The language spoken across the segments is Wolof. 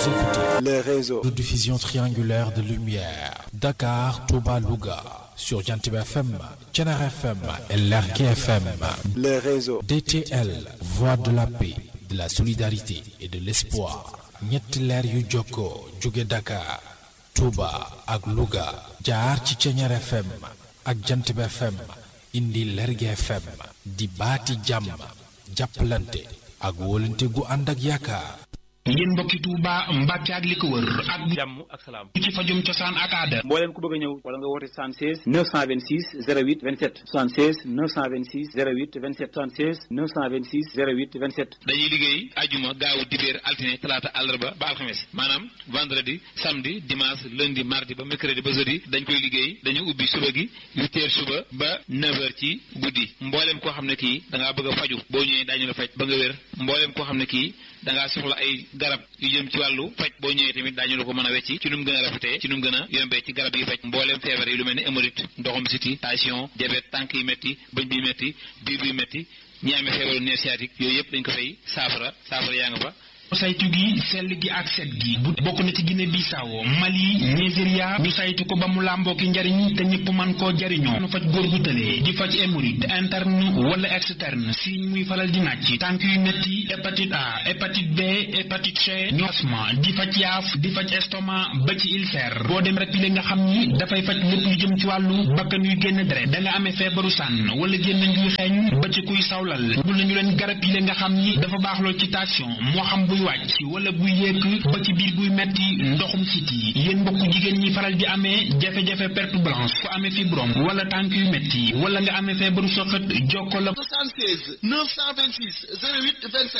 écoutez le réseau de diffusion triangulaire de lumière Dakar, Touba, Louga sur Jantib FM, Thiénaba FM et Lergui FM. le réseau DTL, voix de la paix, de la solidarité et de l'espoir. ñetti leer yu jokkoo jóge Dakar, Touba ak Louga jaar ci Thiénaba FM ak Jantib FM indi Lergui FM di baati jàmm jàppalante ak wóolante gu ànd ak yaakaar. yéen mbokki Touba Mbàkke ak li ko wër ak jàmm ak salaam ci fajum cosaan ak aada mbooleem ku bëgg a ñëw wala nga woote 76 926 08 27 76 926 08 27 76 926 08 27 dañuy liggéey ajuma gaawu dibéer altine talaata àllarba ba alxames maanaam vendredi samedi dimanche lundi mardi ba mercredi ba jeudi dañ koy liggéey dañu ubbi suba gi 8 heures suba ba 9 heures ci guddi mbooleem koo xam ne kii da ngaa bëgg a faju boo ñëwee daañu la faj ba nga wér mbooleem koo xam ne kii da ngaa soxla ay garab yu jëm ci wàllu faj boo ñëwee tamit daañu la ko mën a wecci ci nu mu gën a rafetee ci nu mu gën a yombee ci garab yi faj mbooleem feebar yi lu mel ni hémorroïde ndoxum siti tension diabète tànk yi métti bëñ bi métti biir bi métti ñi amee feebaru nerf sciatique yooyu yëpp dañ ko fay saafara saafara yaa nga fa saytu gi sell gi ak set gi bu bokk na ci Guinée Bissau Mali Nigeria ñu saytu ko ba mu làmboo ki njariñ te ñëpp man koo jariñoo nu faj góor gu tëlee di faj hémorroïde interne wala externe signe muy faral di nàcc tànk yu metti hépatite A hépatite B hépatite C ñu asma di faj yaaf di faj estomac ba ci ulcère boo dem rek li nga xam ni dafay faj lépp lu jëm ci wàllu bakkan yuy génn deret da nga amee feebaru sànn wala génn njuy xeeñ ba ci kuy sawlal bul nañu leen garab yi nga xam ni dafa baax lool ci tension moo xam buy wàcc wala buy yéeg ba ci biir buy metti ndoxum siti yéen mbokku jigéen ñi faral di amee jafe-jafe perte blanche ku amee fibrome wala tànk yu metti wala nga amee feebaru soxat jokko la 76 926 08 27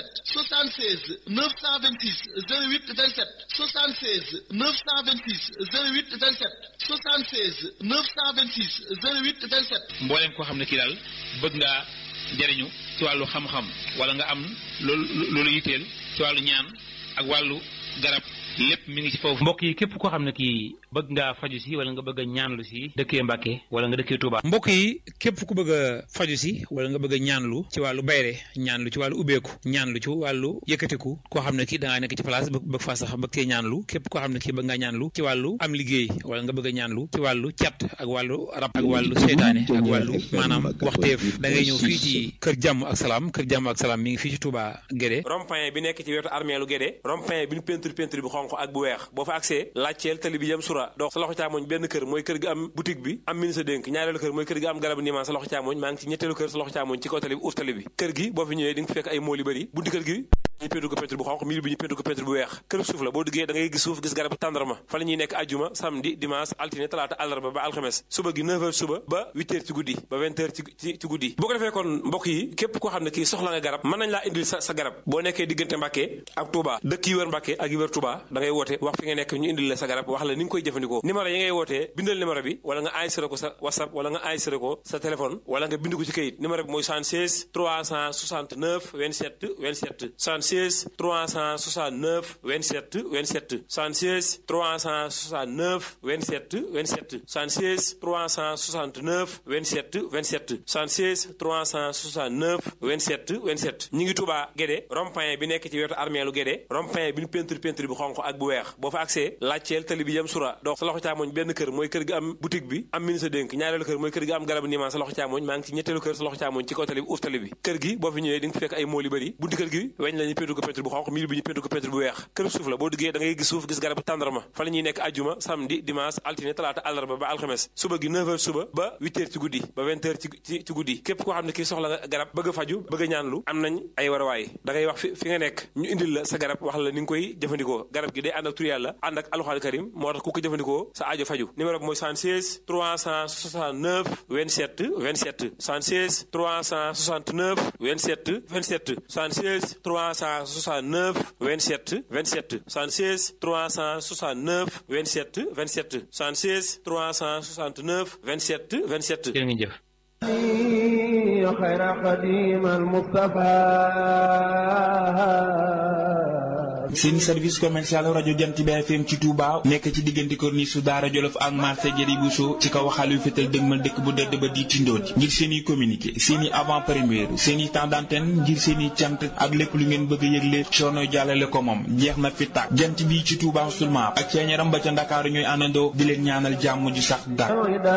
76 926 08 27 76 926 08 27 76 926 08 27 mbooleem koo xam ne kii daal bëgg ngaa jariñu ci wàllu xam-xam wala nga am loolu loolu yitteel ci wàllu ñaan ak wàllu garab lépp mi ngi ci foofu. mbokk yi képp koo xam ne kii bëgg ngaa faju si wala nga bëgg a ñaanlu si dëkkee Mbàkke wala nga dëkkee Touba. mbokk yi képp ku bëgg a faju si wala nga bëgg a ñaanlu ci wàllu bayre ñaanlu ci wàllu ubbeeku ñaanlu ci wàllu yëkkatiku koo xam ne kii da ngaa nekk ci place bëgg faa sax bëgg cee ñaanlu képp koo xam ne kii bëgg ngaa ñaanlu ci wàllu am liggéey wala nga bëgg a ñaanlu ci wàllu cat ak wàllu rab ak wàllu seytaane ak wàllu maanaam waxteef da ngay ñëw fii ci kër jàmm ak salaam kër jàmm ak salaam mi ngi fii ci Touba Guédé rond-point bi nekk ci wetu armeelu Guédé rond-point bi ñu peinture peinture bi xonq ak bu weex boo fa accès laajteel tali bi jëm sura dox sa loxo càmmoñ benn kër mooy kër gi am boutique bi am ministre dénk ñaareelu kër mooy kër gi am garabu niimaan sa loxo càmmoñ maa ngi ci ñetteelu kër sa loxo càmmoñ ci kaw tali bi uuf tali bi kër gi boo fi ñëwee di nga fekk ay mool yu bëri bunti kër gi ñu peinture ko peinture bu xonq miir bi ñu peinture ko peinture bu weex kër suuf la boo duggee da ngay gis suuf gis garabu tàndarma fa la ñuy nekk ajjuma samedi dimanche altine talaata àllarba ba alxames suba gi 9h suba ba 8h ci guddi ba 20h ci ci ci guddi boo ko defee kon mbokk yi képp koo xam ne kii soxla nga garab mën nañ laa indil sa sa garab boo nekkee diggante Mbàkke ak Touba dëkk yi wër Mbàkke ak yi wër Touba da ngay woote wax fi nga nekk ñu indil la sa garab wax la ni nga koy jëfandikoo numéro yi ngay wootee bindal numéro bi wala nga enregistré ko sa whatsapp wala nga enregistré ko sa téléphone wala nga bind ko ci kayit numéro bi mooy 76 369 27 27 76 369 27 27 76 369 27 27 76 369 27 27 76 369 27 27 ñi ngi Touba Guédé rond-point bi nekk ci wetu armeelu Guédé rond-point bi ñu peinture peinture bi xonq ak bu weex boo fa accès laajteel tali bi jëm sura dox sa loxo càmmoñ benn kër mooy kër gi am boutique bi am ministre dénk ñaareelu kër mooy kër gi am garabu niimaan sa loxo càmmoñ maa ngi ci ñetteelu kër sa loxo càmmoñ ci kaw tali bi uuf tali bi kër gi boo fi ñëwee di nga fekk ay mool yu bëri bunti kër gi weñ la ñu peinture ko peinture bu xonq miir bi ñu peinture ko peinture bu weex kër suuf la boo duggee da ngay gis suuf gis garabu tàndarma fa la ñuy nekk ajjuma samedi dimanche altine talaata àllarba ba alxames suba gi 9h suba ba 8h ci guddi ba 20h ci ci ci guddi képp koo xam ne kii soxla nga garab bëgg a faju bëgg a ñaanlu am nañ ay warawaay da ngay wax fi fi nga nekk ñu indil la sa garab wax la ni nga koy jëfandikoo garab gi day ànd ak tur yàlla ànd ak alxuraan karim moo tax ku ko jëfandikoo sa aajo faju numéro bi mooy 76 369 27 27 76 369 27 27 76 369 27 27 76 369 27 27 76 369 27 27 jërë ngeen jëf خير قديم المصطفى seen service commercial rajo Jant bi FM ci Touba nekk ci diggante corniche su Daara Jolof ak marché Jëri Bousso ci kaw xaal yu fétal dëgmal dëkk bu dëdd ba di tindooti ngir seen i communiqué seen i avant première seen i temps d'antenne ngir seen i cant ak lépp lu ngeen bëgg a yëgle coono jàllale ko moom jeex na fi tàkk jant bi ci Touba seulement ak ceeñaram ba ca Ndakaaru ñooy àndandoo di leen ñaanal jàmm ju sax dàkk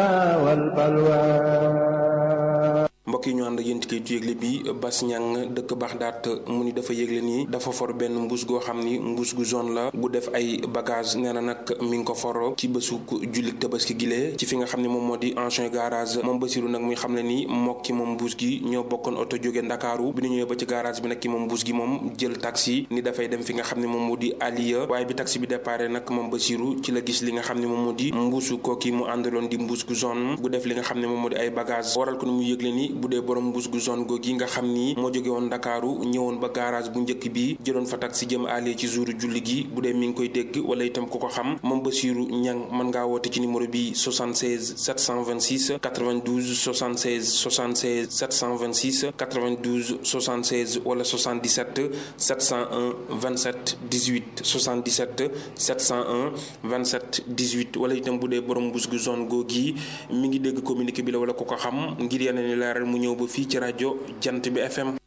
mbokk yi ñu ànd yéen ci kayitu yëgle bi Bas Ñang dëkk Baxdaat mu ni dafa yëgle nii dafa for benn mbuus goo xam ni mbuus gu zone la bu def ay bagage nee na nag mi ngi ko for ci bésu jullit tabaski gile ci fi nga xam ne moom moo di ancien garage moom Basiru nag muy xam ne ni mook ki moom mbuus gi ñoo bokkoon oto jóge Ndakaaru bi ñu ñëwee ba ci garage bi nag ki moom mbuus gi moom jël taxi ni dafay dem fi nga xam ne moom moo di Aliya waaye bi taxi bi déparé nag moom Basiru ci la gis li nga xam ne moom moo di mbuusu kooki mu àndaloon di mbuus gu zone bu def li nga xam ne moom moo di ay bagage waral ko ni mu yëgle ni bu dee borom mbuus gu zone googi nga xam ni moo jóge woon Ndakaaru ñëwoon ba garage bu njëkk bi jëloon fa taxi jëm alee ci jouru julli gi bu dee mi ngi koy dégg wala itam ku ko xam moom Basiru Ñang mën ngaa woote ci numéro bi 76 726 92 76 76 726 92 76 wala 77 701 27 18 77 701 27 18 wala itam bu dee borom mbuus gu zone googi mi ngi dégg communiqué bi la wala ku ko xam ngir yeneen leeral mu ñëw ba fii ci rajo jant bi FM